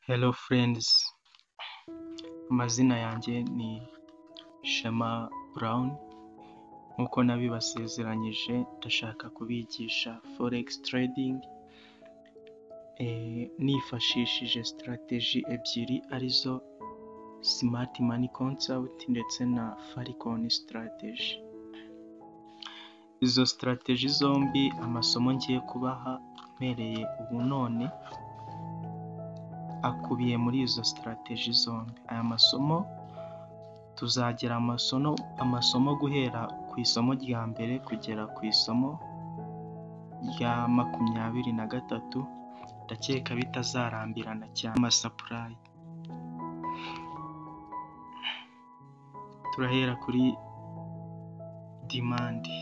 Hello furendizi, amazina yanjye ni Shema Burawuni, nk'uko nabibasezeranyije ndashaka kubigisha foregisi teredingi, nifashishije sitarateji ebyiri arizo simati mani konsawuti ndetse na farikoni sitarateji, izo sitarateji zombi amasomo ngiye kubaha mpereye ubu none akubiye muri izo sitarateji zombi, aya masomo tuzagira amasomo guhera ku isomo rya mbere kugera ku isomo rya makumyabiri na gatatu, ndakeka bitazarambirana cyane amasapurayi, turahera kuri dimandi.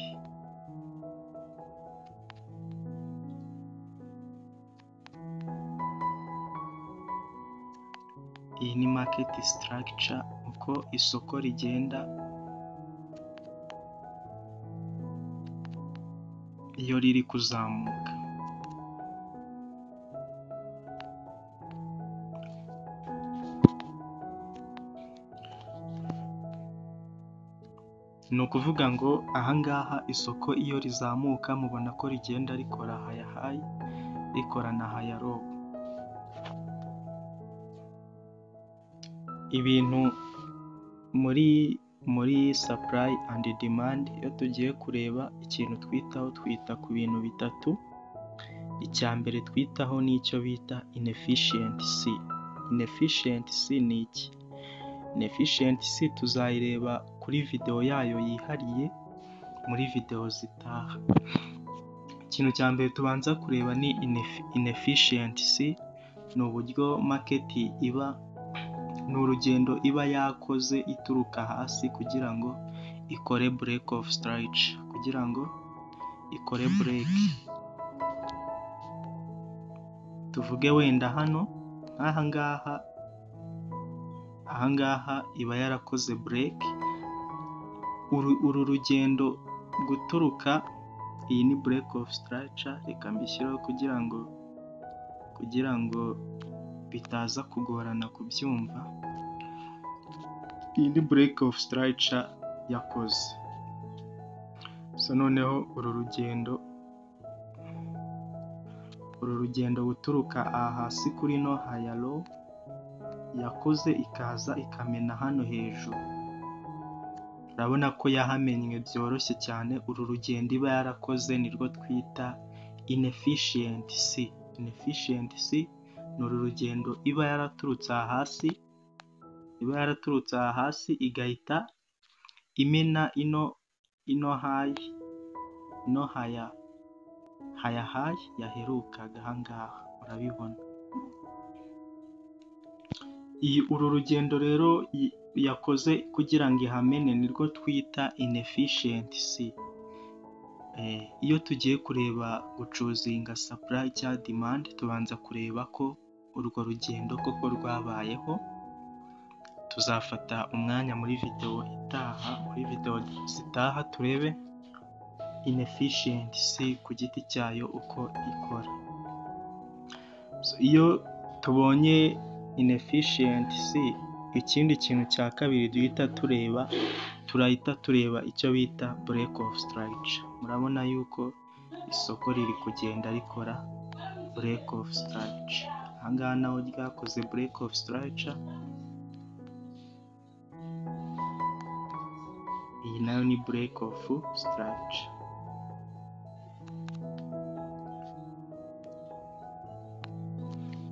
Iyi ni maketi sitaragica uko isoko rigenda iyo riri kuzamuka. Ni ukuvuga ngo aha ngaha isoko iyo rizamuka mubona ko rigenda rikora haya hayi, rikora na haya lowu. Ibintu muri muri sapurayi andi dimandi iyo tugiye kureba ikintu twitaho twita ku bintu bitatu, icya mbere twitaho ni icyo bita inefishiyensi. Inefishiyensi ni iki? Inefishiyensi tuzayireba kuri videwo yayo yihariye muri videwo zitaha. Ikintu cya mbere tubanza kureba ni inefishiyensi, ni uburyo maketi iba, ni urugendo iba yakoze ituruka hasi kugira ngo ikore bureke ofu sitarayica, kugira ngo ikore bureke. Tuvuge wenda hano nk'aha ngaha, aha ngaha iba yarakoze bureke, uru rugendo guturuka, iyi ni bureke ofu sitarayica, reka mbishyireho kugira ngo kugira ngo bitaza kugorana kubyumva, iyi ni bureke ofu sitarayica yakoze. Noneho uru rugendo, uru rugendo guturuka aha hasi kuri ino haya lowu, yakoze ikaza ikamena hano hejuru. Urabona ko yahamennye byoroshye cyane, uru rugendo iba yarakoze nirwo twita inefishiyensi. Inefishiyensi ni uru rugendo iba yaraturutse aha hasi, iba yaraturutse aha hasi igahita imena ino ino hayi, ino haya haya hayi yaherukaga aha ngaha urabibona. Uru rugendo rero yakoze kugira ngo ihamene nirwo twita inefishiyensi. Iyo tugiye kureba gucuzinga sapurayi cyangwa dimandi, tubanza kureba ko urwo rugendo koko rwabayeho, tuzafata umwanya muri videwo itaha, muri videwo zitaha turebe inefishiyensi ku giti cyayo uko ikora. Iyo tubonye inefishiyensi, ikindi kintu cya kabiri duhita tureba, turahita tureba icyo bita bureke ofu sitarayica. Murabona yuko isoko riri kugenda rikora bureke ofu sitarayica. Aha ngaha naho ryakoze bureke ofu sitarayica, iyi nayo ni bureke ofu sitarayica.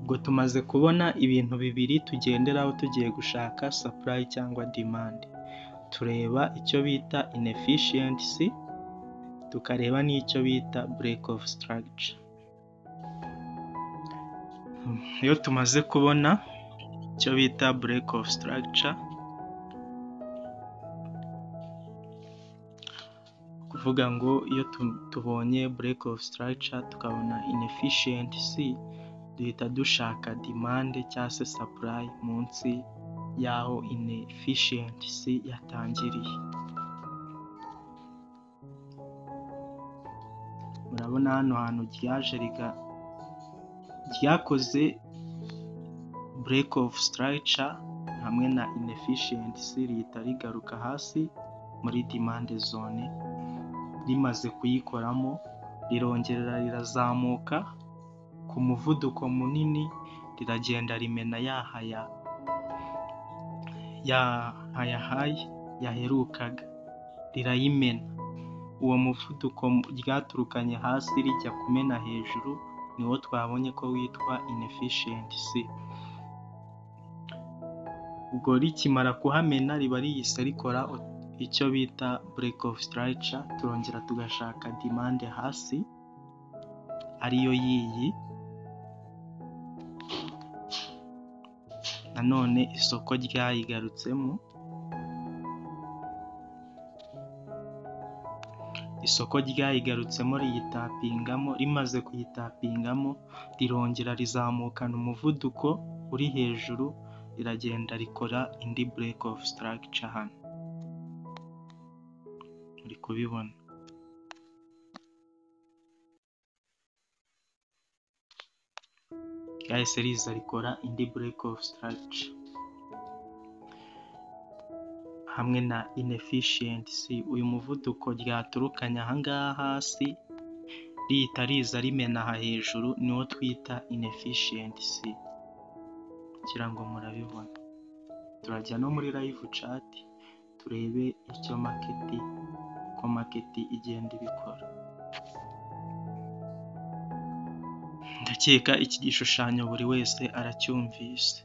Ubwo tumaze kubona ibintu bibiri tugenderaho tugiye gushaka sapurayi cyangwa dimandi. Tureba icyo bita inefishiyensi, tukareba n'icyo bita bureke ofu sitarayica. Iyo tumaze kubona icyo bita bureke ofu sitarayica, kuvuga ngo iyo tubonye bureke ofu sitarayica tukabona inefishiyensi, duhita dushaka dimande cyangwa se sapurayi munsi y'aho inefishiyensi yatangiriye. Murabona hano hantu ryaje ryakoze bureke ofu sitarayica hamwe na inefishiyensi leta rigaruka hasi muri dimande zone rimaze kuyikoramo rirongera rirazamuka ku muvuduko munini riragenda rimena ya hayahayi yaherukaga rirayimena uwo muvuduko ryaturukanye hasi rijya kumena hejuru niwo twabonye ko witwa inefishiyensi ubwo rikimara kuhamena riba rihise rikora icyo bita bureke ofu sitarayica turongera tugashaka dimande hasi ariyo yiyi nanone isoko ryayigarutsemo isoko ryayigarutsemo riyitapingamo rimaze kuyitapingamo rirongera rizamukana umuvuduko uri hejuru riragenda rikora indi bureke ofu sitarayica hano muri kubibona ryahise riza rikora indi bureke ofu sitarayica hamwe na inefishiyensi uyu muvuduko ryaturukanye ahangaha hasi rihita riza rimena aha hejuru niwo twita inefishiyensi ngira ngo murabibona turajya no muri layivu cati turebe icyo maketi uko maketi igenda ibikora ndakeka iki gishushanyo buri wese aracyumvise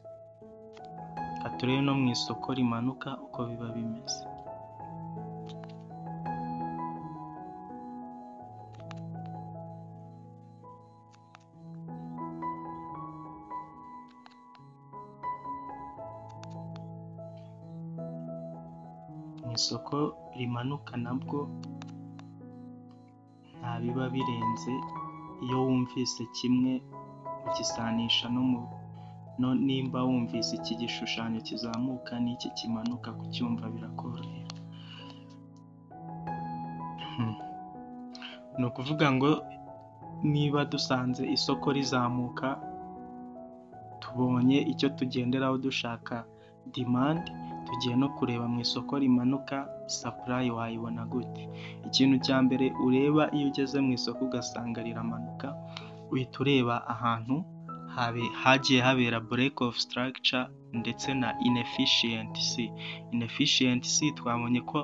turebe no mu isoko rimanuka uko biba bimeze mu isoko rimanuka nabwo nta biba birenze iyo wumvise kimwe ukisanisha no mu nimba wumvise iki gishushanyo kizamuka n'iki kimanuka kucyumva birakorohera ni ukuvuga ngo niba dusanze isoko rizamuka tubonye icyo tugenderaho dushaka dimandi tugiye no kureba mu isoko rimanuka sapurayi wayibona gute ikintu cya mbere ureba iyo ugeze mu isoko ugasanga riramanuka uhita ureba ahantu hagiye habera bureke ofu sitarayica ndetse na inefishiyensi inefishiyensi twabonye ko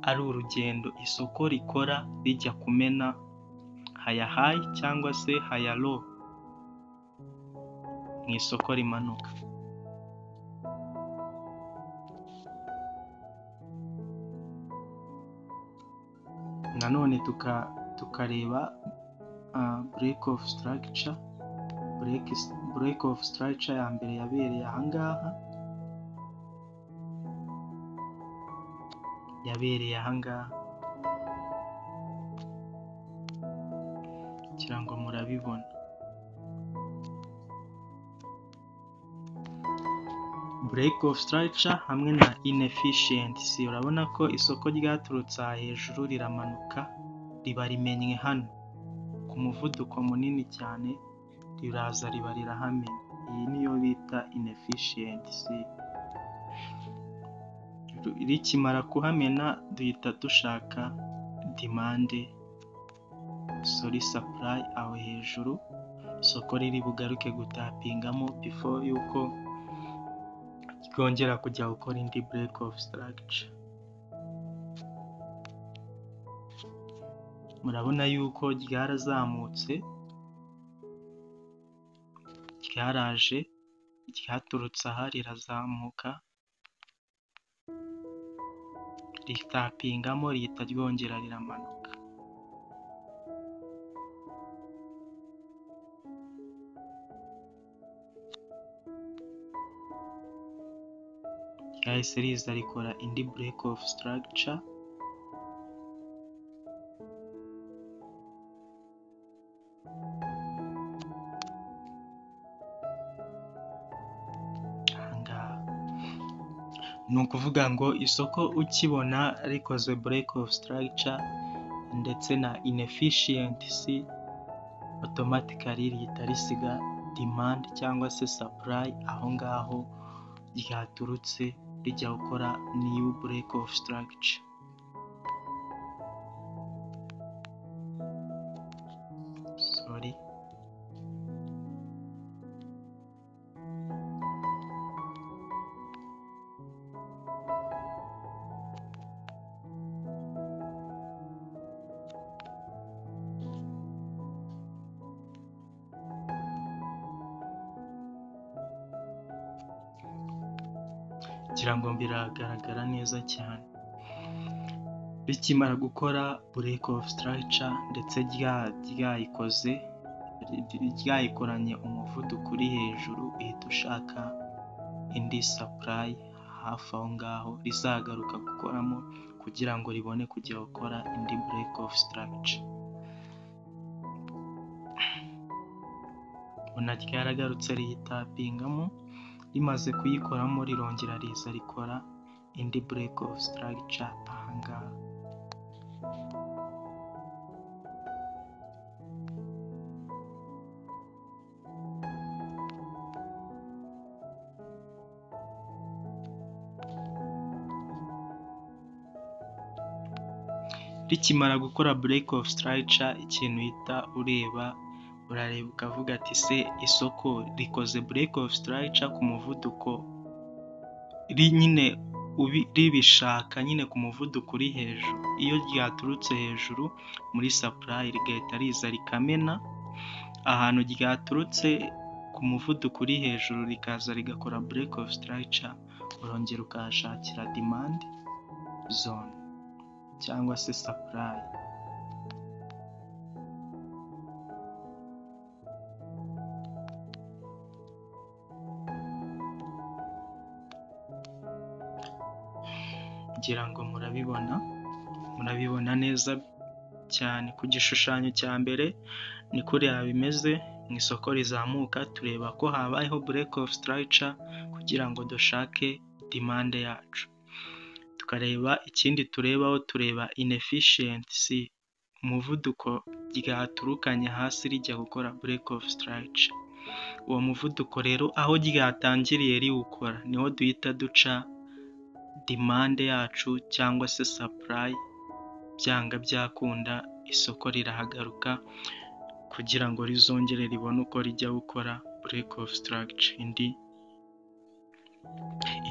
ari urugendo isoko rikora rijya kumena hayahayi cyangwa se hayaro mu isoko rimanuka nanone tukareba bureke ofu sitarayica bureke ofu sitarayica ya mbere yabereye ahangaha yabereye ahangaha kugira ngo murabibona bureke ofu sitarayica hamwe na inefishiyensi urabona ko isoko ryaturutse aha hejuru riramanuka riba rimennye hano ku muvuduko munini cyane riraza riba rirahamenya iyi niyo bita inefishiyensi rikimara kuhamena duhita dushaka dimande sori sapurayi aho hejuru isoko riri bugaruke gutapingamo bifo yuko ryongera kujya gukora indi bureke ofu sitarayica murabona yuko ryarazamutse ryaraje ryaturutse aha rirazamuka ritapingamo rihita ryongera riramanuka ryahise riza rikora indi bureke ofu sitarayica ni ukuvuga ngo isoko ukibona rikoze bureke ofu sitarayica ndetse na inefishiyensi otomatikari rihita risiga demand cyangwa se supply aho ngaho ryaturutse rijya gukora new break of structure. Sorry. ngira ngo biragaragara neza cyane rikimara gukora break of structure ndetse rya ryayikoze ryayikoranye umuvuduko uri hejuru uhita ushaka indi supply hafi aho ngaho rizagaruka gukoramo kugira ngo ribone kujya gukora indi break of structure ubona ryaragarutse riyitapingamo rimaze kuyikoramo rirongera riza rikora indi break of structure ahangaha rikimara gukora break of structure ikintu uhita ureba urareba ukavuga ati se isoko rikoze break of structure ku muvuduko nyine ribishaka nyine ku muvuduko uri hejuru iyo ryaturutse hejuru muri supply rigahita riza rikamena ahantu ryaturutse ku muvuduko uri hejuru rikaza rigakora break of structure urongera ukahashakira demand zone cyangwa se supply ngira ngo murabibona murabibona neza cyane ku gishushanyo cya mbere ni kuriya bimeze mu isoko rizamuka tureba ko habayeho break of structure kugira ngo dushake demande yacu tukareba ikindi turebaho tureba inefficiency umuvuduko ryaturukanye hasi rijya gukora break of structure uwo muvuduko rero aho ryatangiriye riwukora niho duhita duca demande yacu cyangwa se supply byanga byakunda isoko rirahagaruka kugira ngo rizongere ribone uko rijya gukora break of structure indi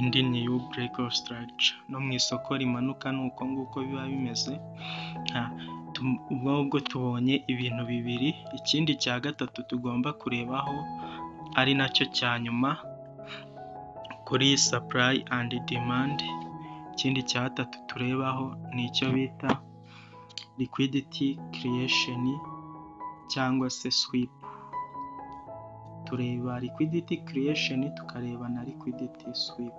indi new break of structure no mu isoko rimanuka ni uko nguko biba bimeze ubwo ngubwo tubonye ibintu bibiri ikindi cya gatatu tugomba kurebaho ari nacyo cya nyuma kuri supply and demand ikindi cya gatatu turebaho ni icyo bita liquidity creation cyangwa se sweep tureba liquidity creation tukareba na liquidity sweep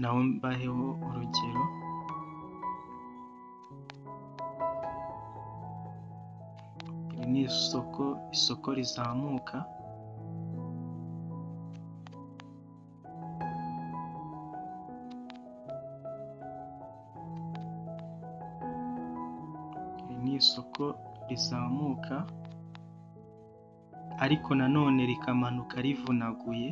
naho mbaheho urugero iri ni isoko isoko rizamuka isoko rizamuka ariko nanone rikamanuka rivunaguye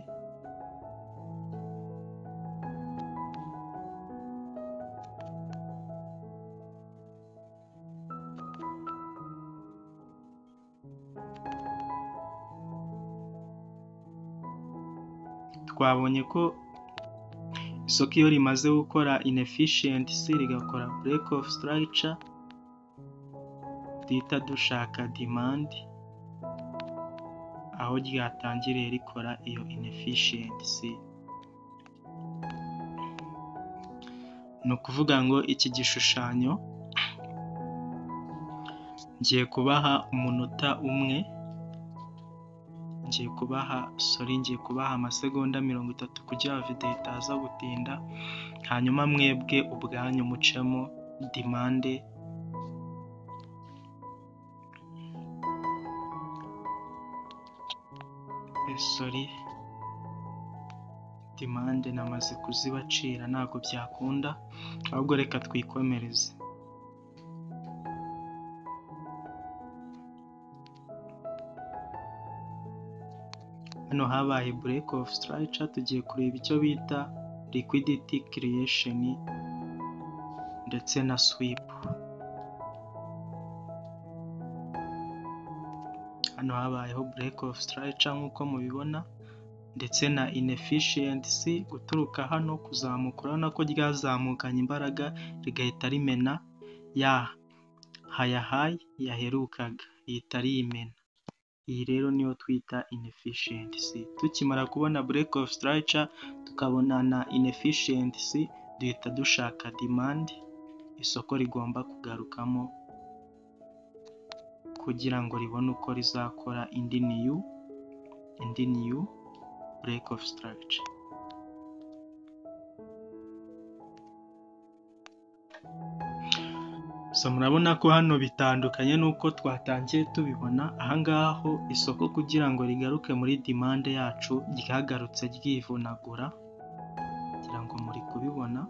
twabonye ko isoko iyo rimaze gukora inefficiency rigakora break of structure duhita dushaka demand aho ryatangiriye rikora iyo inefficiency ni ukuvuga ngo iki gishushanyo ngiye kubaha umunota umwe ngiye kubaha sori ngiye kubaha amasegonda mirongo itatu kugira videwo itaza gutinda hanyuma mwebwe ubwanyu mucemo demande sori demande namaze kuzibacira ntabwo byakunda ahubwo reka twikomereze hano habaye break of structure tugiye kureba icyo bita liquidity creation ndetse na sweep hano habayeho break of structure nk'uko mubibona ndetse na inefficiency guturuka hano kuzamuka urabona ko ryazamukanye imbaraga rigahita rimena ya hayahayi yaherukaga iyi itari imena iyi rero niyo twita inefficiency tukimara kubona break of structure tukabona na inefficiency duhita dushaka demand isoko rigomba kugarukamo kugira ngo ribone uko rizakora indi niyu indi niyu break of structure so murabona ko hano bitandukanye n'uko twatangiye tubibona ahangaha ho isoko kugira ngo rigaruke muri demande yacu ryagarutse ryivunagura kugira ngo muri kubibona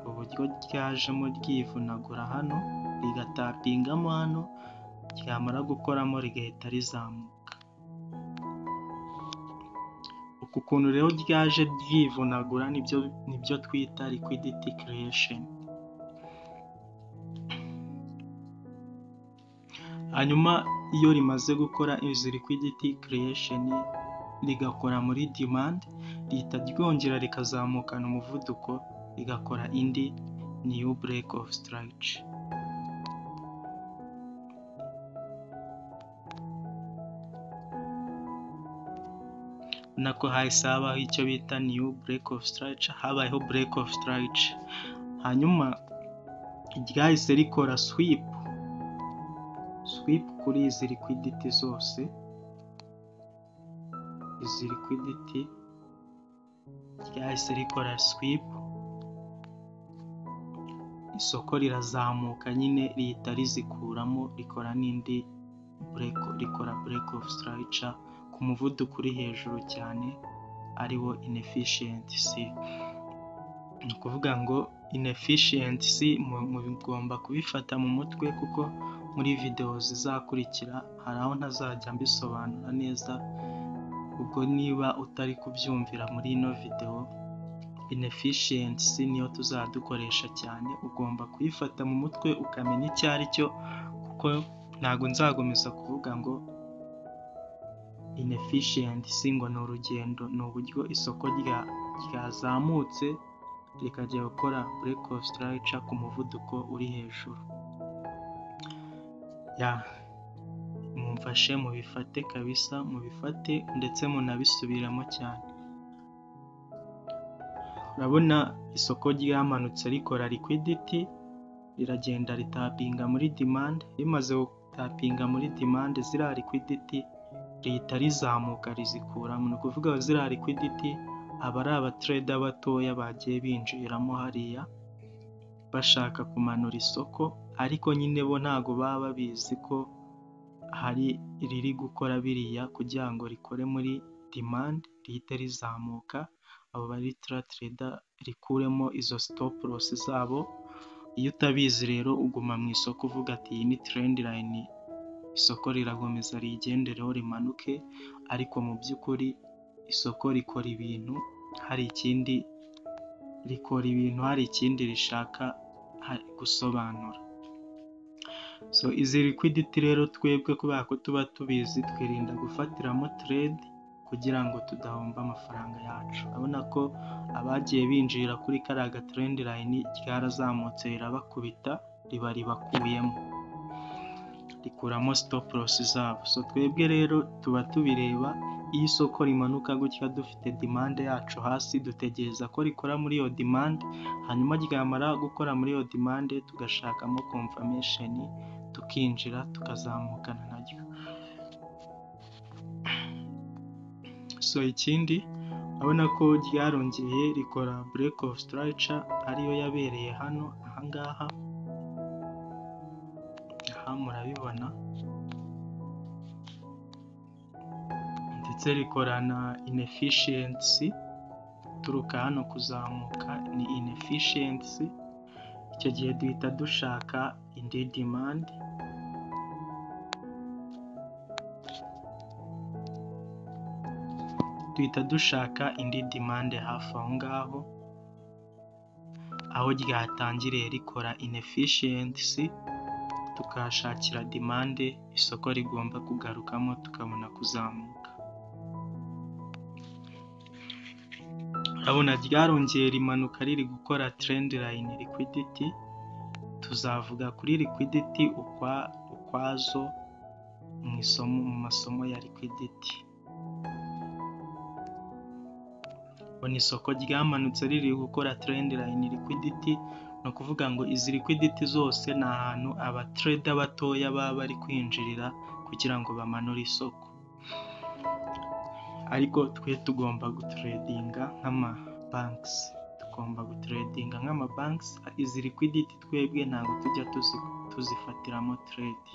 uburyo ryajemo ryivunagura hano rigatapingamo hano ryamara gukoramo rigahita rizamuka uku kuntu rero ryaje ryivunagura nibyo nibyo twita liquidity creation hanyuma iyo rimaze gukora izi liquidity creation rigakora muri demand rihita ryongera rikazamukana umuvuduko rigakora indi new break of structure nako hahise habaho icyo bita new break of structure habayeho break of structure hanyuma ryahise rikora sweep sweep kuri izi liquidity zose izi liquidity ryahise rikora sweep isoko rirazamuka nyine rihita rizikuramo rikora n'indi break rikora break of structure ku muvuduko uri hejuru cyane ariwo inefficiency ni ukuvuga ngo inefficiency mugomba kubifata mu mutwe kuko muri videwo zizakurikira hari aho ntazajya mbisobanura neza ubwo niba utari kubyumvira muri ino videwo inefficiency niyo tuzadukoresha cyane ugomba kuyifata mu mutwe ukamenya icyo ari cyo kuko ntabwo nzakomeza kuvuga ngo inefficiency ngo ni urugendo ni uburyo isoko rya ryazamutse rikajya gukora break of structure ku muvuduko uri hejuru ya mumfashe mubifate kabisa mubifate ndetse munabisubiramo cyane urabona isoko ryamanutse rikora liquidity riragenda ritapinga muri demand rimaze gutapinga muri demand ziriya liquidity leta rizamuka rizikuramo ni ukuvuga ziriya liquidity aba ari abatureda batoya bagiye binjiramo hariya bashaka kumanura isoko ariko nyine bo ntabwo baba babizi ko hari riri gukora biriya kugira ngo rikore muri demand rihite rizamuka abo bari tureda rikuremo izo stop loss zabo iyo utabizi rero uguma mu isoko uvuga ati iyi ni trend line isoko rirakomeza rigendereho rimanuke ariko mu by'ukuri isoko rikora ibintu hari ikindi rikora ibintu hari ikindi rishaka gusobanura so izi liquidity rero twebwe kubera ko tuba tubizi twirinda gufatiramo trade kugira ngo tudahomba amafaranga yacu urabona ko abagiye binjirira kuri kariya trend line ryarazamutse rirabakubita riba ribakuyemo rikuramo stop loss zabo so twebwe rero tuba tubireba iyo isoko rimanuka gutya dufite demande yacu hasi dutegereza ko rikora muri iyo demande hanyuma ryamara gukora muri iyo demande tugashakamo confirmation tukinjira tukazamukana naryo so ikindi urabona ko ryarongeye rikora break of structure ariyo yabereye hano ahangaha aha murabibona ndetse rikorana inefficiency turuka hano kuzamuka ni inefficiency icyo gihe duhita dushaka indi demand duhita dushaka indi demande hafi aho ngaho, aho ryatangiriye rikora inefficiency, tukahashakira demande isoko rigomba kugarukamo tukabona kuzamuka. Urabona ryarongeye rimanuka riri gukora trend line liquidity, tuzavuga kuri liquidity ukwazo mu isomo mu masomo ya liquidity. Ubona isoko ryamanutse riri gukora trend line liquidity, ni ukuvuga ngo izi liquidity zose ni ahantu abatrader batoya baba bari kwinjirira kugira ngo bamanure isoko. Ariko twe tugomba gutredinga nk'amabanks, tugomba gutredinga nk'amabanks, izi liquidity twebwe ntabwo tujya tuzifatiramo trade.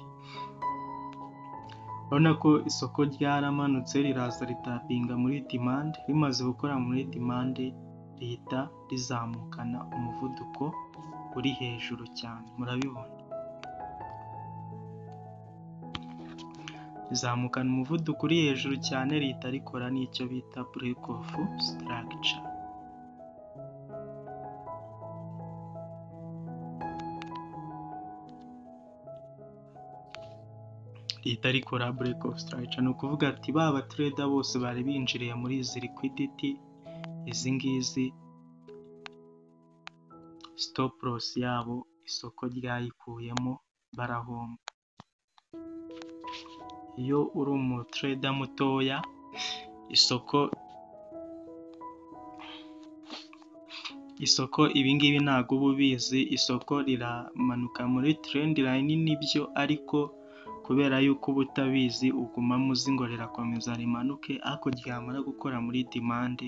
Urabona ko isoko ryaramanutse riraza ritapinga muri demand, rimaze gukora muri demand rihita rizamukana umuvuduko uri hejuru cyane, murabibona. Rizamukana umuvuduko uri hejuru cyane rihita rikora n'icyo bita break off structure. rihita rikora break off structure, ni ukuvuga ati ba batrader bose bari binjiriye muri izi liquidity, izi ngizi stop loss yabo isoko ryayikuyemo barahomba. Iyo uri umutrader mutoya isoko isoko ibingibi ntabwo uba ubizi, isoko riramanuka muri trend line nibyo ariko kubera yuko uba utabizi ugumamo uzi ngo rirakomeza rimanuke ariko ryamara gukora muri demand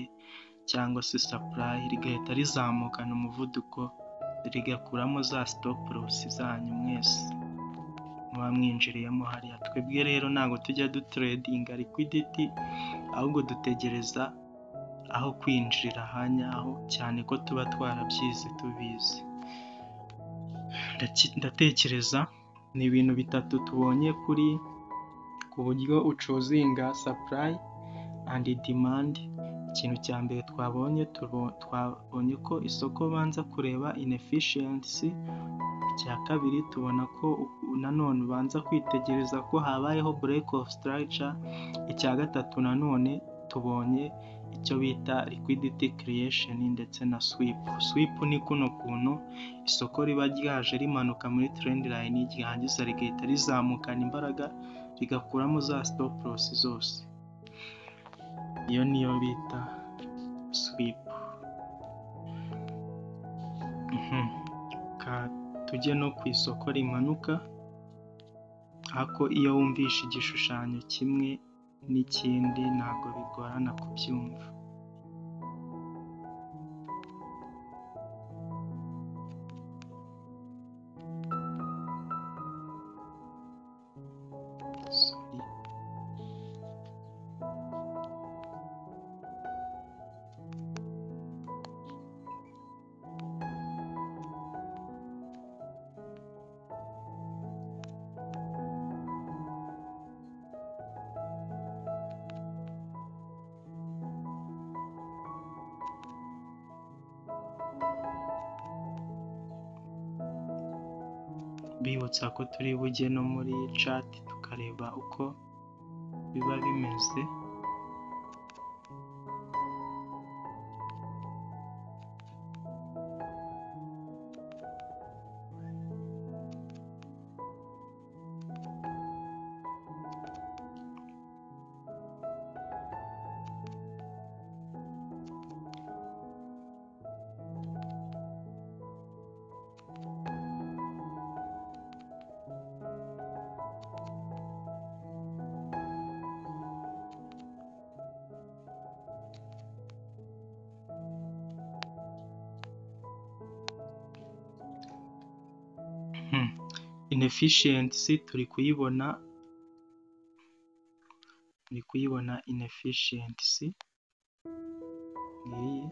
cyangwa se supply rigahita rizamukana umuvuduko rigakuramo za stop loss zanyu mwese muba mwinjiriyemo hariya. Twebwe rero ntabwo tujya dutredinga liquidity ahubwo dutegereza aho kwinjirira hanyaho cyane ko tuba twarabyize tubizi. Ndatekereza ni ibintu bitatu tubonye kuri ku buryo ucozinga supply and demand, ikintu cya mbere twabonye twabonye ko isoko ubanza kureba inefficiency, icya kabiri tubona ko nanone ubanza kwitegereza ko habayeho break off structure, icya gatatu nanone tubonye icyo bita liquidity creation ndetse na sweep. Sweep ni kuno kuntu isoko riba ryaje rimanuka muri trend line ryarangiza rigahita rizamukana imbaraga rigakuramo za stop loss zose, iyo niyo bita sweep. Reka tujye no ku isoko rimanuka ariko iyo wumvishe igishushanyo kimwe n'ikindi ntabwo bigorana kubyumva. mbibutsa ko turi bujye no muri cati tukareba uko biba bimeze inefficiency turi kuyibona turi kuyibona inefficiency ngiyi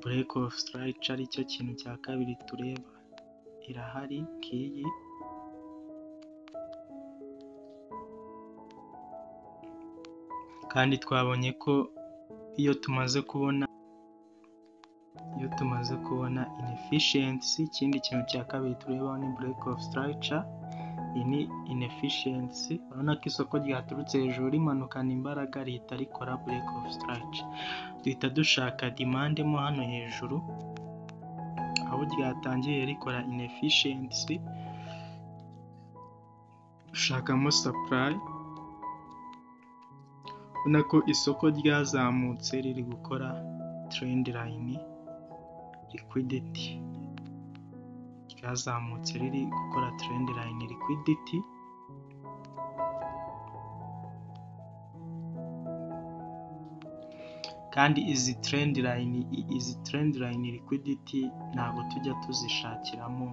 break of structure aricyo kintu cya kabiri tureba irahari ngiyi kandi twabonye ko iyo tumaze kubona iyo tumaze kubona inefficiency ikindi kintu cya kabiri tureba ni break of structure iyi ni inefficiency urabona ko isoko ryaturutse hejuru rimanukana imbaraga rihita rikora break of structure duhita dushaka demand mo hano hejuru aho ryatangiye rikora inefficiency dushakamo supply ubona ko isoko ryazamutse riri gukora trend line liquidity ryazamutse riri gukora trend line liquidity kandi izi trend line izi trend line liquidity ntabwo tujya tuzishakiramo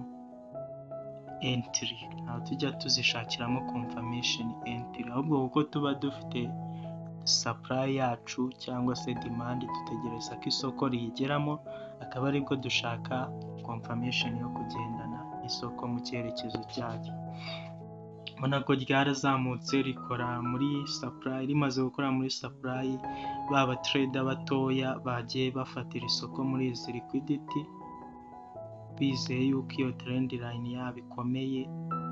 entry ntabwo tujya tuzishakiramo confirmation entry ahubwo kuko tuba dufite supply yacu cyangwa se demand dutegereza ko isoko riyigeramo akaba aribwo dushaka confirmation yo kugendana isoko mu cyerekezo cyaryo ubona ko ryarazamutse rikora muri supply rimaze gukora muri supply baba trader batoya bagiye bafatira isoko muri izi liquidity bizeye yuko iyo trend line yabo ikomeye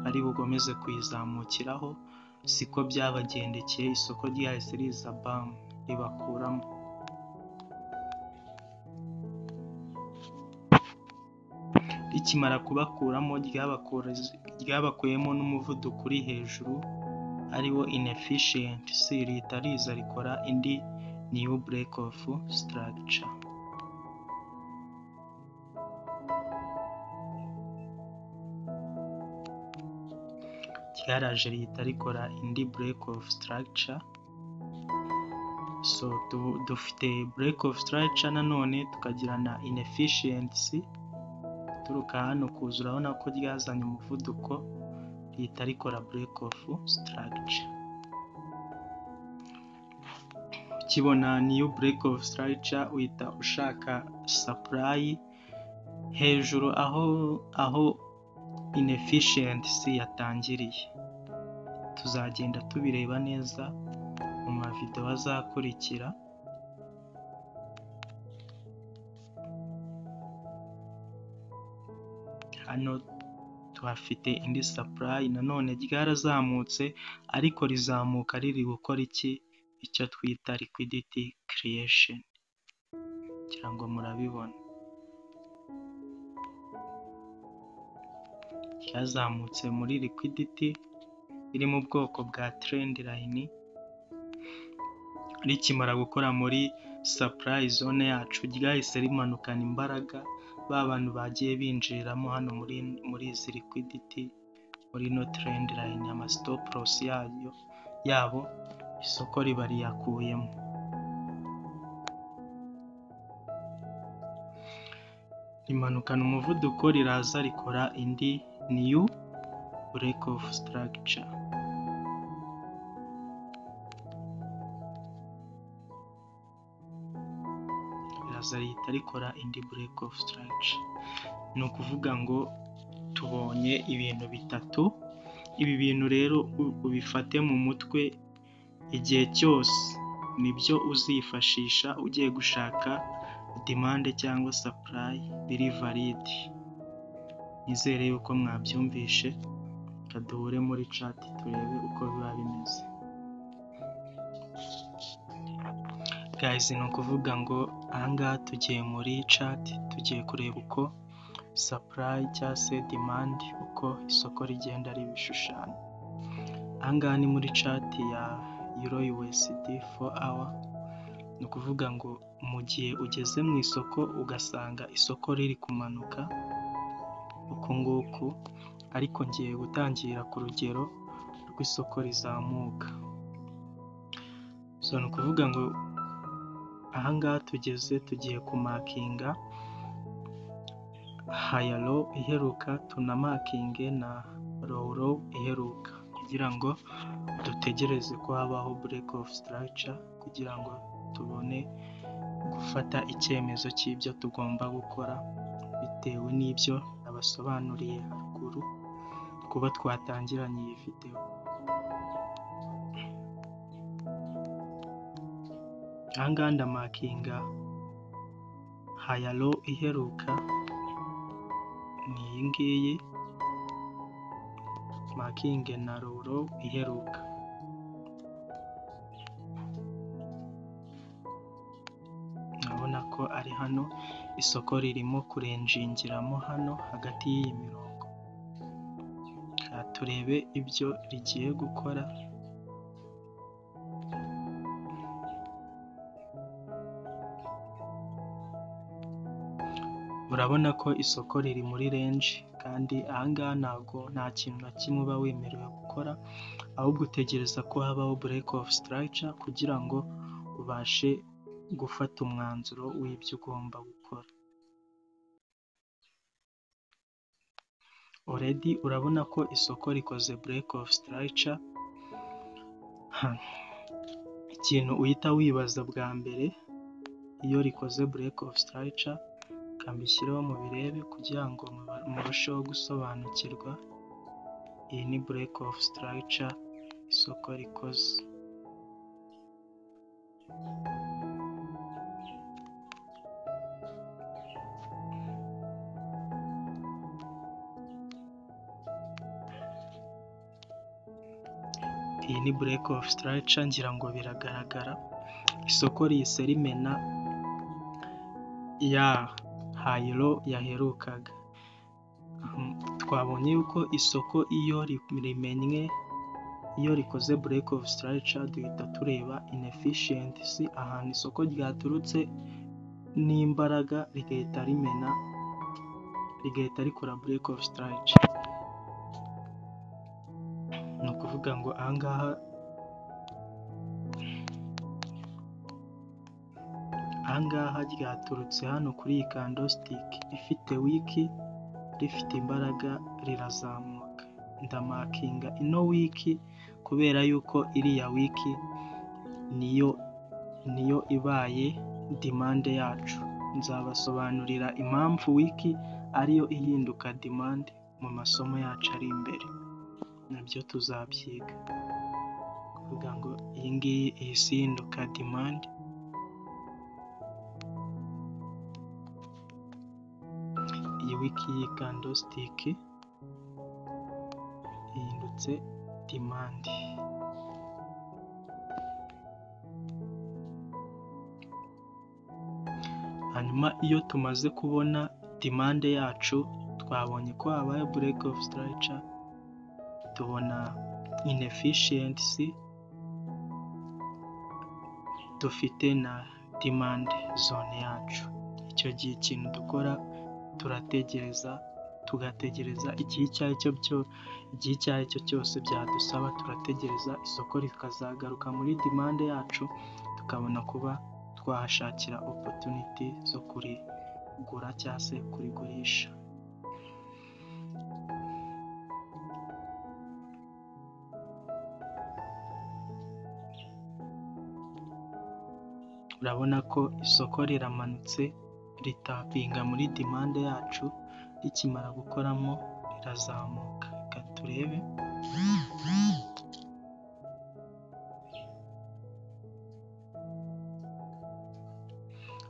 ari bukomeze kuyizamukiraho siko byabagendekeye isoko ryahise riza bamu ribakuramo rikimara kubakuramo ryabakuyemo n'umuvuduko uri hejuru ariwo inefficiency rihita riza rikora indi new break of structure ryaraje rihita rikora indi break of structure so dufite break of structure nanone tukagira na inefficiency uturuka hano kuza urabona ko ryazanye umuvuduko rihita rikora break of structure ukibona niyo break of structure uhita ushaka supply hejuru aho aho inefficiency yatangiriye tuzagenda tubireba neza mu mavidewo azakurikira hano tuhafite indi supply nanone ryarazamutse ariko rizamuka riri gukora iki icyo twita liquidity creation kugira ngo murabibona ryazamutse muri liquidity iri mu bwoko bwa trend line rikimara gukora muri supply zone yacu ryahise rimanukana imbaraga ba bantu bagiye binjiriramo hano muri muri izi liquidity muri ino trend line ama stop loss yayo yabo isoko riba riyakuyemo rimanukana umuvuduko riraza rikora indi new break of structure riraza rihita rikora indi break of structure ni ukuvuga ngo tubonye ibintu bitatu ibi bintu rero ubifate mu mutwe igihe cyose nibyo uzifashisha ugiye gushaka demande cyangwa supply biri valide nizere yuko mwabyumvishe reka duhure muri cati turebe uko biba bimeze gayizi ni ukuvuga ngo ahangaha tugiye muri cati tugiye kureba uko supply cyangwa se demand uko isoko rigenda ribishushanya ahangaha ni muri cati ya euro USD 4 hour ni ukuvuga ngo mu gihe ugeze mu isoko ugasanga isoko riri kumanuka uku nguku ariko ngiye gutangira ku rugero rw'isoko rizamuka so ni ukuvuga ngo ahangaha tugeze tugiye kumakinga hayalo iheruka tunamakinge na roro iheruka kugira ngo dutegereze ko habaho break of structure kugira ngo tubone gufata icyemezo cy'ibyo tugomba gukora bitewe n'ibyo nabasobanuriye haruguru kuba twatangiranye iyi videwo aha ngaha ndamakinga hayalo iheruka ni iyi ngiyi makinge na roro iheruka urabona ko ari hano isoko ririmo kurenjingiramo hano hagati y'iyi mirongo reka turebe ibyo rigiye gukora urabona ko isoko riri muri renji kandi aha ngaha ntabwo nta kintu na kimwe uba wemerewe gukora ahubwo utegereza ko habaho bureke ofu sitarayica kugira ngo ubashe gufata umwanzuro w'ibyo ugomba gukora oredi urabona ko isoko rikoze bureke ofu sitarayica ikintu uhita wibaza bwa mbere iyo rikoze bureke ofu sitarayica reka mbishyireho mubirebe kugira ngo murusheho gusobanukirwa iyi ni bureke ofu sitarayica isoko rikoze iyi ni bureke ofu sitarayica ngira ngo biragaragara isoko rihise rimena ya hayiro yaherukaga twabonye yuko isoko iyo rimennye iyo rikoze bureke ofu sitarayica duhita tureba inefishiyentisi ahantu isoko ryaturutse n'imbaraga rigahita rimena rigahita rikora bureke ofu sitarayica ni ukuvuga ngo aha ngaha ahangaha ryaturutse hano kuri iyi kandositike ifite wiki rifite imbaraga rirazamuka ndamakinga ino wiki kubera yuko iriya wiki niyo niyo ibaye dimande yacu nzabasobanurira impamvu wiki ariyo ihinduka dimande mu masomo yacu ari imbere nabyo tuzabyiga kuvuga ngo iyi ngiyi ihise ihinduka dimande iyi wiki y'ikandositike ihindutse dimandi hanyuma iyo tumaze kubona dimande yacu twabonye ko habaye bureke ofu sitarayica tubona inefishiyensi dufite na dimande zone yacu icyo gihe ikintu dukora turategereza tugategereza igihe icyo ari cyo cyo igihe icyo ari cyo cyose byadusaba turategereza isoko rikazagaruka muri dimande yacu tukabona kuba twahashakira opotuniti zo kurigura cyangwa se kurigurisha urabona ko isoko riramanutse ritapinga muri dimande yacu rikimara gukoramo rirazamuka reka turebe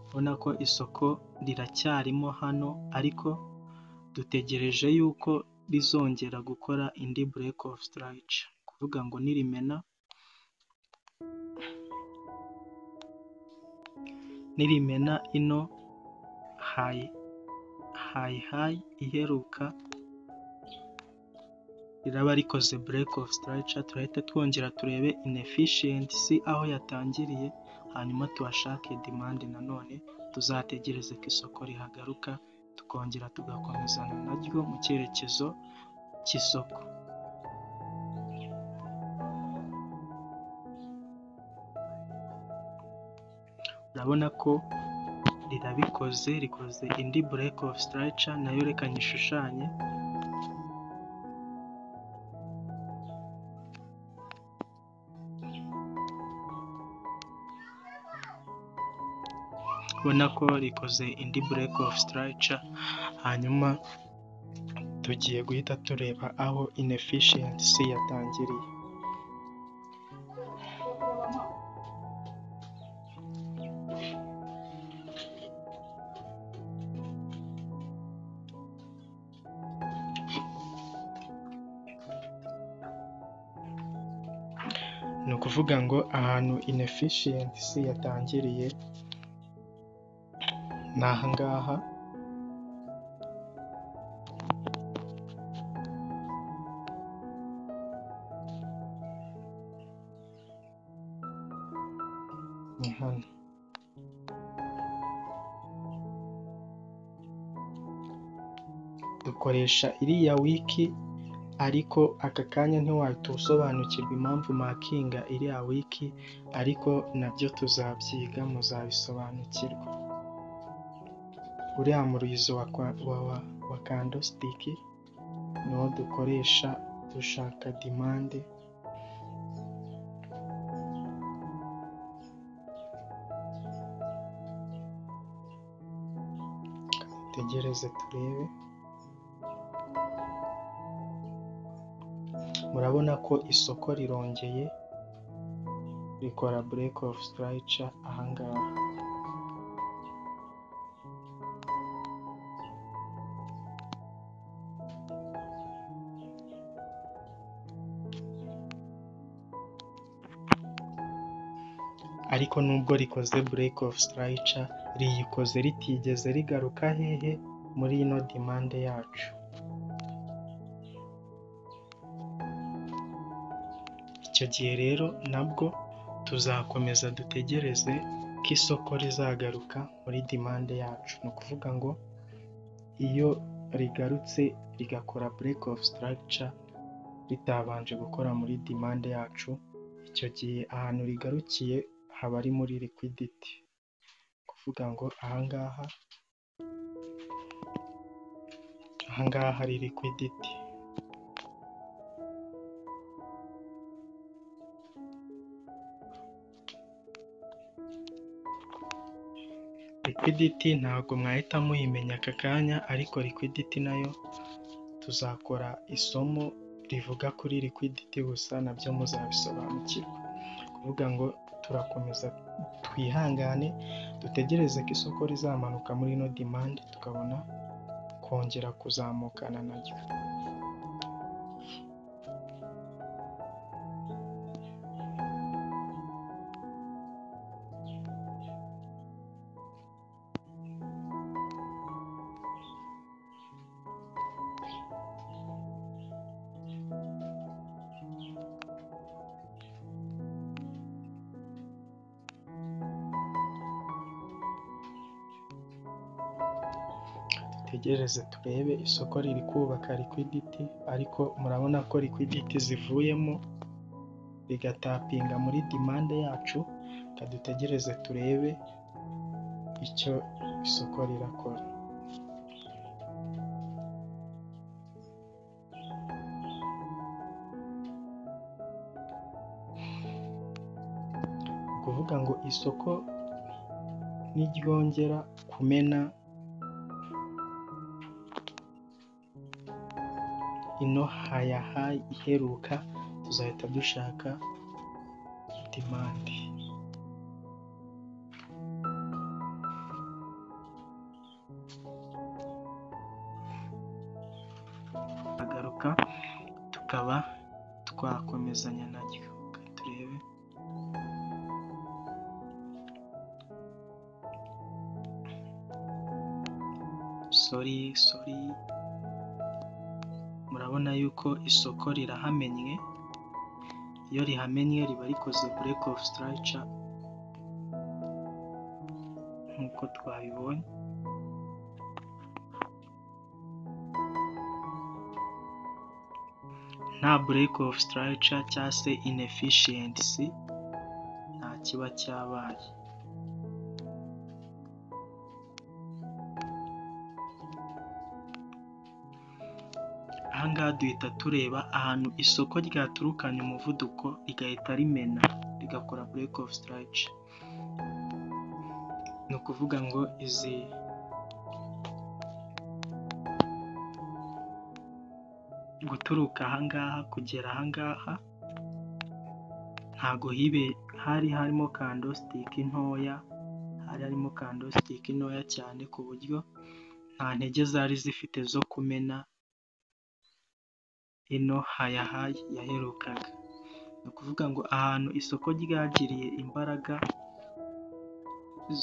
ubona ko isoko riracyarimo hano ariko dutegereje yuko rizongera gukora indi bureke ofu sitarayica kuvuga ngo nirimena nirimena ino hayi hayi hayi iheruka riraba rikoze bureke ofu sitarayica turahita twongera turebe inefishiyensi aho yatangiriye hanyuma tuhashake dimande nanone tuzategereze ko isoko rihagaruka tukongera tugakomezana naryo mu cyerekezo cy'isoko urabona ko rirabikoze rikoze indi bureke ofu sitarayica nayo reka nyishushanye ubona ko rikoze indi bureke ofu sitarayica hanyuma tugiye guhita tureba aho inefishiyensi yatangiriye ni ukuvuga ngo ahantu inefishiyensi yatangiriye ni aha ngaha ni hano dukoresha iriya wiki ariko aka kanya ntiwahita usobanukirwa impamvu makinga iriya wiki ariko nabyo tuzabyiga muzabisobanukirwa uriya murizo wa wa wa wa kandositiki niwo dukoresha dushaka dimande dutegereze turebe murabona ko isoko rirongeye rikora break of structure ahangaha ariko nubwo rikoze break of structure riyikoze ritigeze rigaruka hehe muri ino demande yacu icyo gihe rero nabwo tuzakomeza dutegereze ko isoko rizagaruka muri demande yacu ni ukuvuga ngo iyo rigarutse rigakora break of structure ritabanje gukora muri demande yacu icyo gihe ahantu rigarukiye haba ari muri liquidity kuvuga ngo ahangaha ahangaha hari liquidity liquidity ntabwo mwahita muyimenya aka kanya ariko liquidity nayo tuzakora isomo rivuga kuri liquidity gusa nabyo muzabisobanukirwa kuvuga ngo turakomeza twihangane dutegereze ko isoko rizamanuka muri ino demande tukabona kongera kuzamukana naryo dutegereze turebe isoko riri kubaka liquidity ariko murabona ko liquidity zivuyemo rigatapinga muri demande yacu dutegereze turebe icyo isoko rirakora Ni ukuvuga ngo isoko niryongera kumena ino hayaha iheruka tuzahita dushaka demande agaruka tukaba twakomezanya naryo turebe sori sori murabona yuko isoko rirahamenye iyo rihamenye riba rikoze break of structure nk'uko twabibonye nta break of structure cyangwa se inefficiency nta kiba cyabaye ahangaha duhita tureba ahantu isoko ryaturukanye umuvuduko rigahita rimena rigakora break of strike ni ukuvuga ngo izi guturuka ahangaha kugera ahangaha ntago hibe hari harimo kandositike ntoya hari harimo kandositike ntoya cyane ku buryo nta ntege zari zifite zo kumena ino hayahayi yaherukaga ni ukuvuga ngo ahantu isoko ryagiriye imbaraga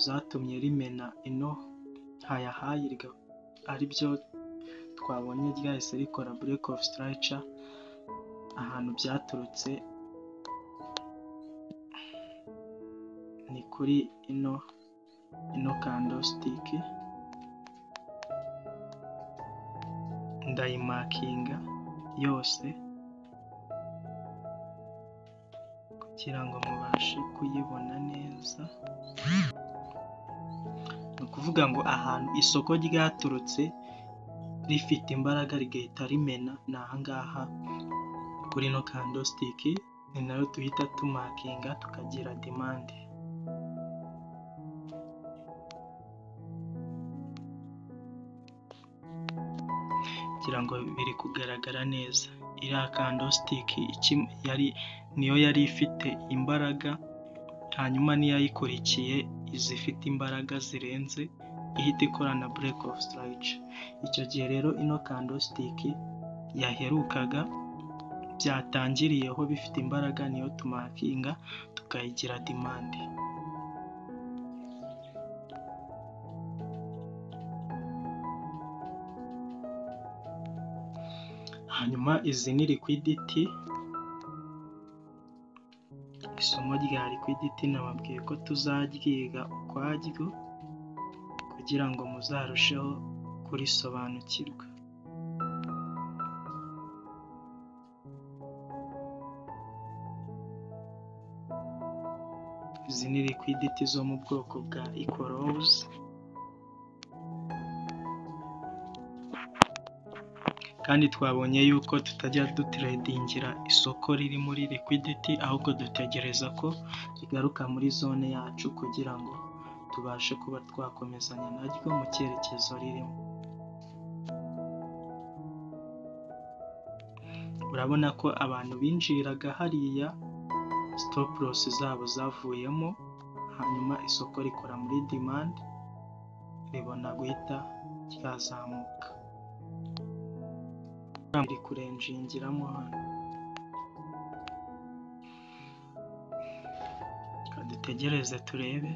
zatumye rimena ino hayahaye ari byo twabonye ryahise rikora bureke ofu sitarayica ahantu byaturutse ni kuri ino ino kandositike ndayimakinga yose kugira ngo mubashe kuyibona neza ni ukuvuga ngo ahantu isoko ryaturutse rifite imbaraga rigahita rimena ni ahangaha kuri ino kandositike ni nayo duhita tumakinga tukagira demande kugira ngo biri kugaragara neza iriya kandositike yari niyo yari ifite imbaraga hanyuma n'iyayikurikiye izifite imbaraga zirenze ihita ikorana bureke ofu sitarayica icyo gihe rero ino kandositike yaherukaga byatangiriyeho bifite imbaraga niyo tumakinga tukayigira demande hanyuma izi ni likwiditi isomo rya likwiditi nababwiye ko tuzaryiga ukwaryo kugira ngo muzarusheho kurisobanukirwa izi ni likwiditi zo mu bwoko bwa ikorozi kandi twabonye yuko tutajya dutiredingira isoko riri muri likwiditi ahubwo dutegereza ko rigaruka muri zone yacu kugira ngo tubashe kuba twakomezanya naryo mu cyerekezo ririmo urabona ko abantu binjiraga hariya sitopurosi zabo zavuyemo hanyuma isoko rikora muri demande ribona guhita ryazamuka riri kurenjingiramo hano reka dutegereze turebe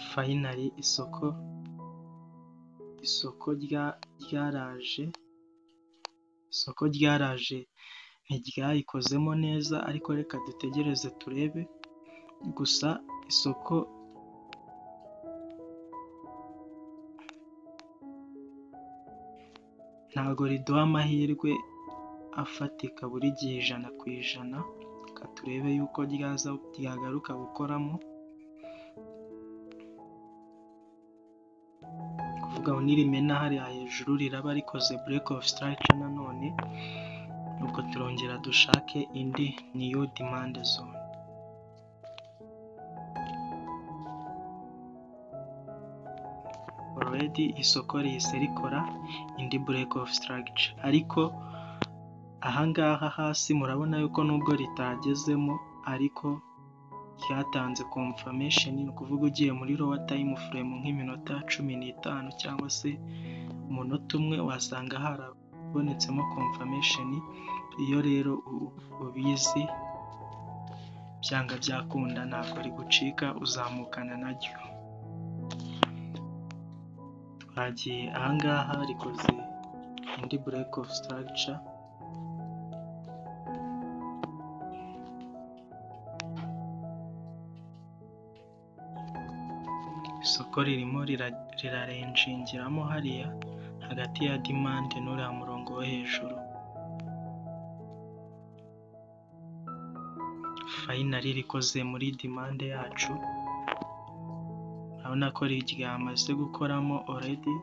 fayinari isoko isoko ryaraje isoko ryaraje ntiryayikozemo neza ariko reka dutegereze turebe gusa isoko ntabwo riduha amahirwe afatika buri gihe ijana ku ijana reka turebe yuko ryaza ryagaruka gukoramo kuvuga nirimena hariya hejuru riraba rikoze bureke ofu sitarayica nanone ubwo turongera dushake indi niyo demande zone oredi isoko rihise rikora indi bureke ofu sitarayica ariko ahangaha hasi murabona yuko nubwo ritagezemo ariko ryatanze komfamesheni ni ukuvuga ugiye muri rowa tayimu furemu nk'iminota cumi n'itanu cyangwa se umunota umwe wasanga harabonetsemo komfamesheni iyo rero ubizi byanga byakunda ntabwo rigucika uzamukana naryo twagiye ahangaha rikoze indi bureke ofu sitaragica isoko ririmo rirarenjingiramo hariya hagati ya demande n'uriya murongo wo hejuru fayinari rikoze muri demande yacu urabona ko ryamaze gukoramo oredi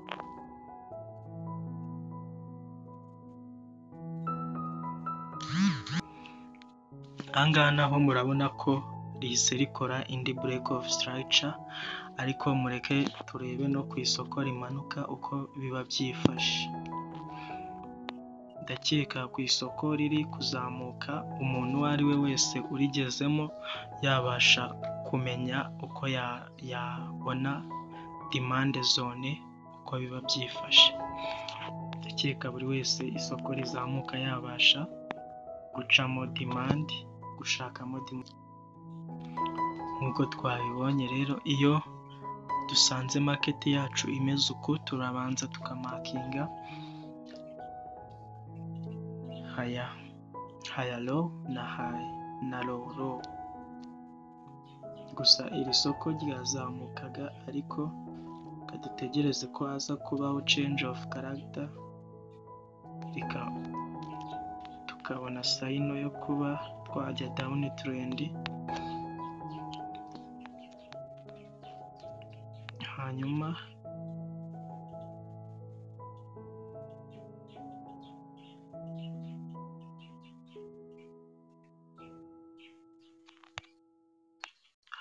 ahangaha naho murabona ko rihise rikora indi bureke ofu sitarayica ariko mureke turebe no ku isoko rimanuka uko biba byifashe ndakeka ku isoko riri kuzamuka umuntu uwo ari we wese urigezemo yabasha kumenya uko yabona demande zone uko biba byifashe, ndakeka buri wese isoko rizamuka yabasha gucamo demande gushakamo demande, nk'uko twabibonye rero iyo dusanze market yacu imeze uku turabanza tukamakinga haya haya low na high na low low, gusa iri soko ryazamukaga ariko reka dutegereze ko haza kubaho change of character reka tukabona sayino yo kuba twajya down trend, hanyuma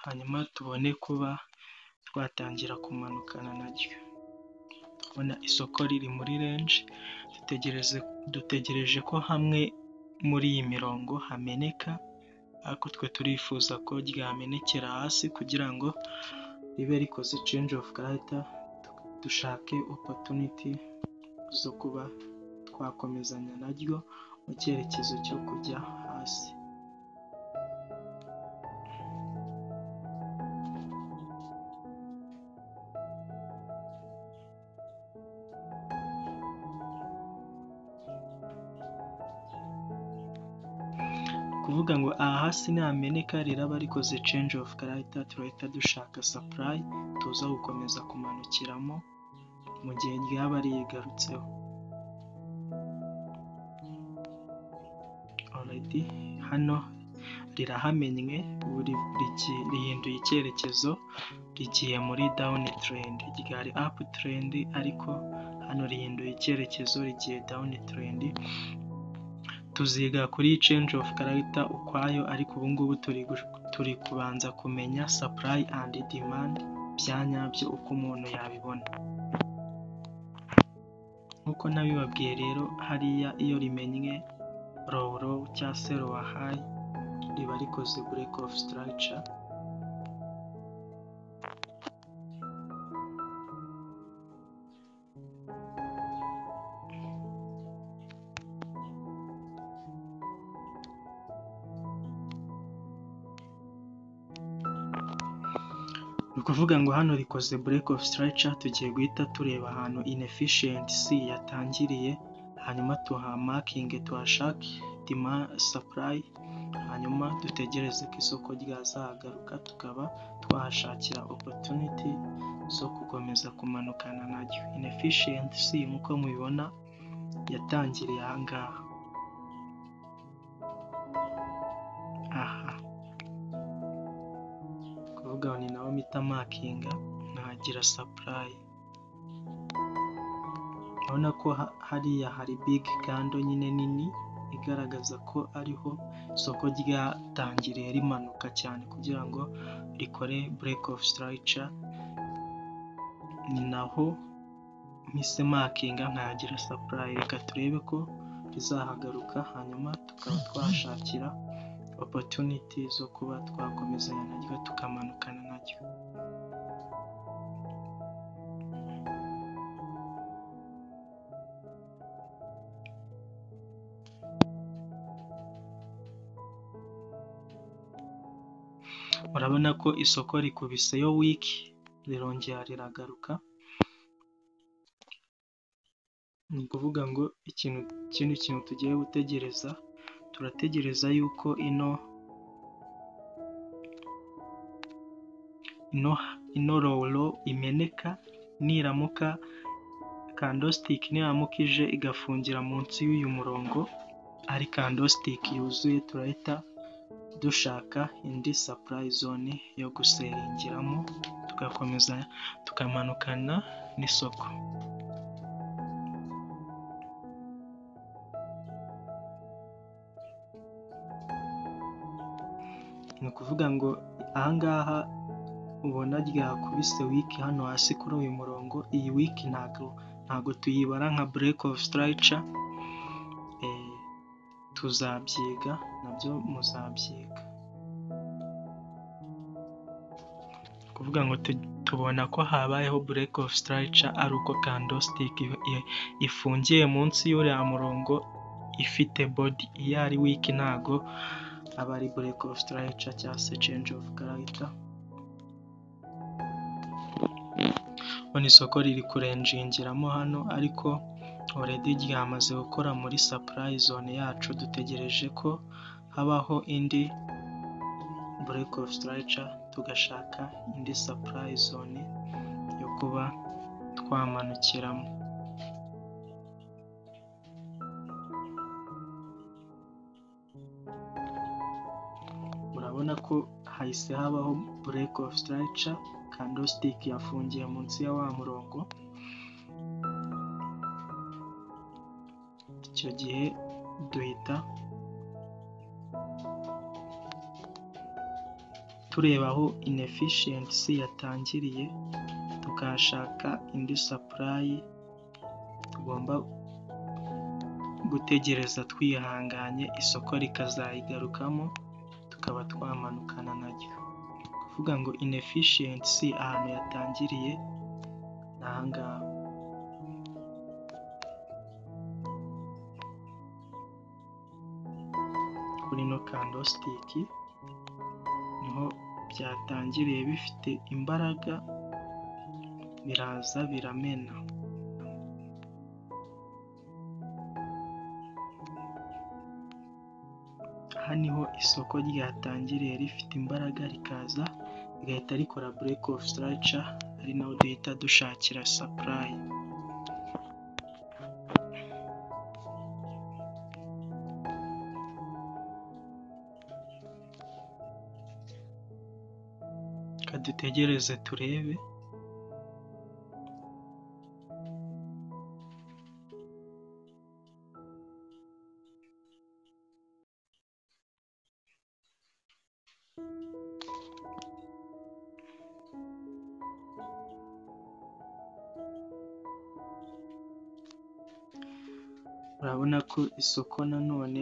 hanyuma tubone kuba twatangira kumanukana naryo, ndabona isoko riri muri range dutegereze dutegereje ko hamwe muri iyi mirongo hameneka ariko twe turifuza ko ryamenekera hasi kugira ngo ribe rikoze change of character dushake opportunity zo kuba twakomezanya naryo mu cyerekezo cyo kujya hasi. Kuvuga ngo aha hasi nihameneka riraba rikoze change of character turahita dushaka supply tuza gukomeza kumanukiramo mu gihe ryaba riyigarutseho. Already hano rirahamenye ubu rigi- rihinduye icyerekezo rigiye muri down trend, ryari up trend ariko hano rihinduye icyerekezo rigiye down trend, tuziga kuri change of character ukwayo ariko ubu ngubu turi gush- turi kubanza kumenya supply and demand bya nyabyo uko umuntu yabibona. Nk'uko nabibabwiye rero hariya iyo rimenye low low cyangwa se lower high riba rikoze break of structure, ni ukuvuga ngo hano rikoze break of structure tugiye guhita tureba ahantu inefficiency yatangiriye hanyuma tuhamakinge tuhashake demand supply hanyuma dutegereze ko isoko ryazagaruka tukaba twahashakira opportunity zo gukomeza kumanukana naryo. Inefficiency nk'uko mubibona yatangiriye aha ngaha. Aha kuvuga ngo ni naho mpita makinga nkahagira supply, urabona ko ha- hariya hari big candle nyine nini igaragaza ko ariho isoko ryatangiriye rimanuka cyane kugira ngo rikore break of structure, ni naho mpise makinga nkahagira supply, reka turebe ko rizahagaruka hanyuma tukaba twahashakira opportunity zo kuba twakomezanya naryo tukamanukana naryo. Urabona ko isoko rikubiseyo weak rirongera riragaruka, ni ukuvuga ngo ikintu ikindi kintu tugiye gutegereza turategereza yuko ino ino ino low low imeneka niramuka candlestick niramuka ije igafungira munsi y'uyu murongo ari candlestick yuzuye turahita dushaka indi supply zone yo guseringiramo tugakomeza tukamanukana n'isoko. Ni ukuvuga ngo aha ngaha ubona ryakubise wiki hano hasi kuri uyu murongo, iyi wiki ntago ntago tuyibara nka break of structure tuzabyiga nabyo muzabyiga kuvuga ngo tubona ko habayeho break of structure ari uko candlestick ifungiye munsi y'uriya murongo ifite body iyo ari weak ntago aba ari break of structure cyangwa se change of character urabona isoko riri kurenjingiramo hano ariko already ryamaze gukora muri supply zone yacu dutegereje ko habaho indi break of structure tugashaka indi supply zone yo kuba twamanukiramo murabona ko hahise habaho break of structure candlestick yafungiye munsi ya wa murongo icyo gihe duhita tureba aho inefficiency yatangiriye tukahashaka indi supply tugomba gutegereza twihanganye isoko rikazayigarukamo tukaba twamanukana naryo kuvuga ngo inefficiency ahantu yatangiriye ni ahangaha kuri no candlestick niho byatangiriye bifite imbaraga biraza biramena aha niho isoko ryatangiriye rifite imbaraga rikaza rigahita rikora break of structure ari naho duhita dushakira supply reka dutegereze turebe urabona ko isoko nanone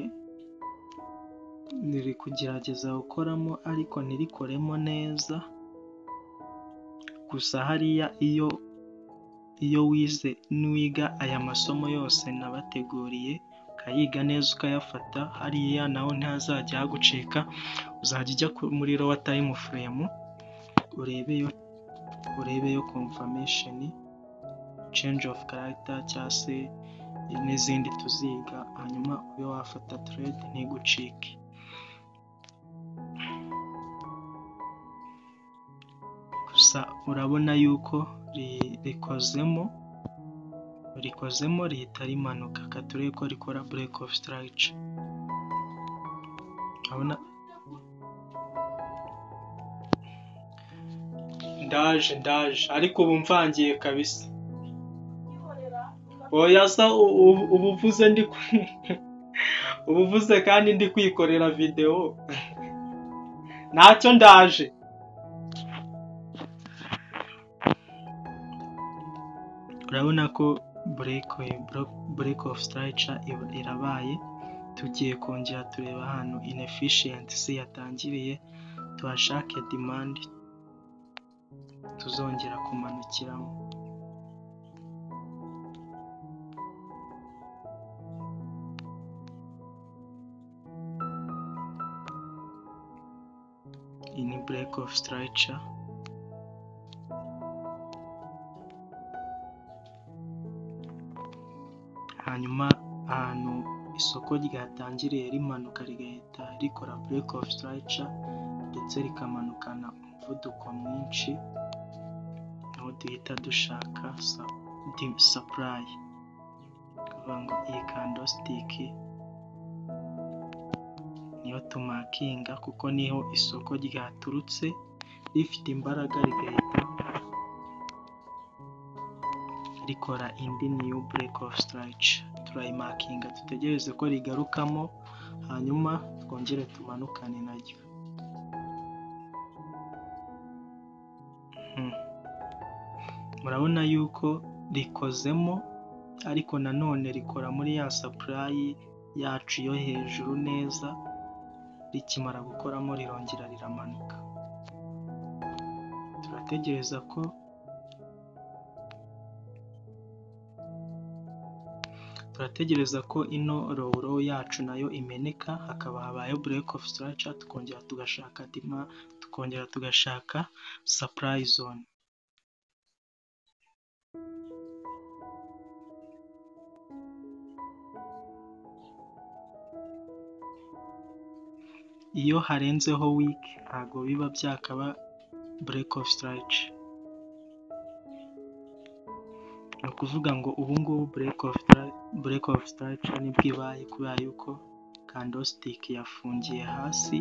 riri kugerageza gukoramo ariko ntirikoremo neza gusa hariya iyo iyo wize niwiga aya masomo yose nabateguriye ukayiga neza ukayafata hariya naho ntihazajya hagucika uzajya ujya muri rowa tayimu furemu urebeyo urebeyo komfamesheni change of character cyangwa se n'izindi tuziga hanyuma ube wafata trade ntigucike gusa urabona yuko rikozemo rikozemo rihita rimanuka katurebe ko rikora break of structure urabona ndaje ndaje ariko ubu mvangiye kabisa oya sa ubu uvuze ndi ubu uvuze kandi ndi kwikorera videwo ntacyo ndaje urabona ko break of structure irabaye tugiye kongera tureba ahantu inefficiency yatangiriye tuhashake demand tuzongera kumanukiramo iyi ni break of structure hanyuma ahantu isoko ryatangiriye rimanuka rigahita rikora break of structure ndetse rikamanukana umuvuduko mwinshi niho duhita dushaka supply kuvuga ngo iyi candlestick niyo tumakinga kuko niho isoko ryaturutse rifite imbaraga rigahita rikora indi new break of structure turayimakinga dutegereze ko rigarukamo hanyuma twongere tumanukane naryo murabona yuko rikozemo ariko nanone rikora muri ya supply yacu yo hejuru neza rikimara gukoramo rirongera riramanuka turategereza ko turategereza ko ino rowuro yacu nayo imeneka hakaba habayeho bureke ofu sitaraca tukongera tugashaka dima tukongera tugashaka sapurayi zone iyo harenzeho wiki ntabwo biba byakaba bureke ofu sitaraca ni ukuvuga ngo ubu ngubu bureke ofu sitaraca nibwo ibaye kubera yuko kandositike yafungiye hasi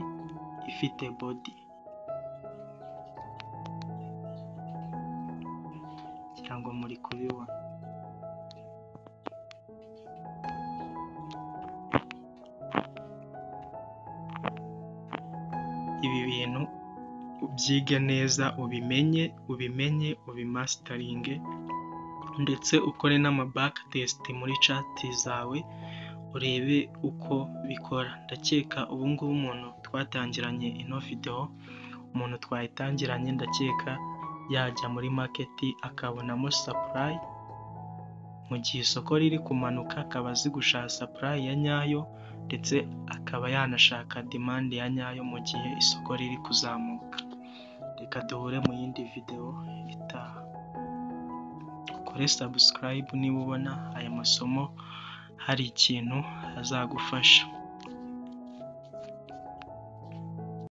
ifite bodi ngira ngo muri kubibona ibi bintu ubyige neza ubimenye ubimenye ubimasitaringe ndetse ukore n'amabaka tesite muri cati zawe urebe uko bikora ndakeka ubu ngubu umuntu twatangiranye ino videwo umuntu twayitangiranye ndakeka yajya muri maketi akabonamo sapurayi mu gihe isoko riri kumanuka akaba azi gushaka sapurayi ya nyayo ndetse akaba yanashaka demande ya nyayo mu gihe isoko riri kuzamuka reka duhure mu yindi videwo itaha ukore sabusikarayibu niba ubona aya masomo hari ikintu azagufasha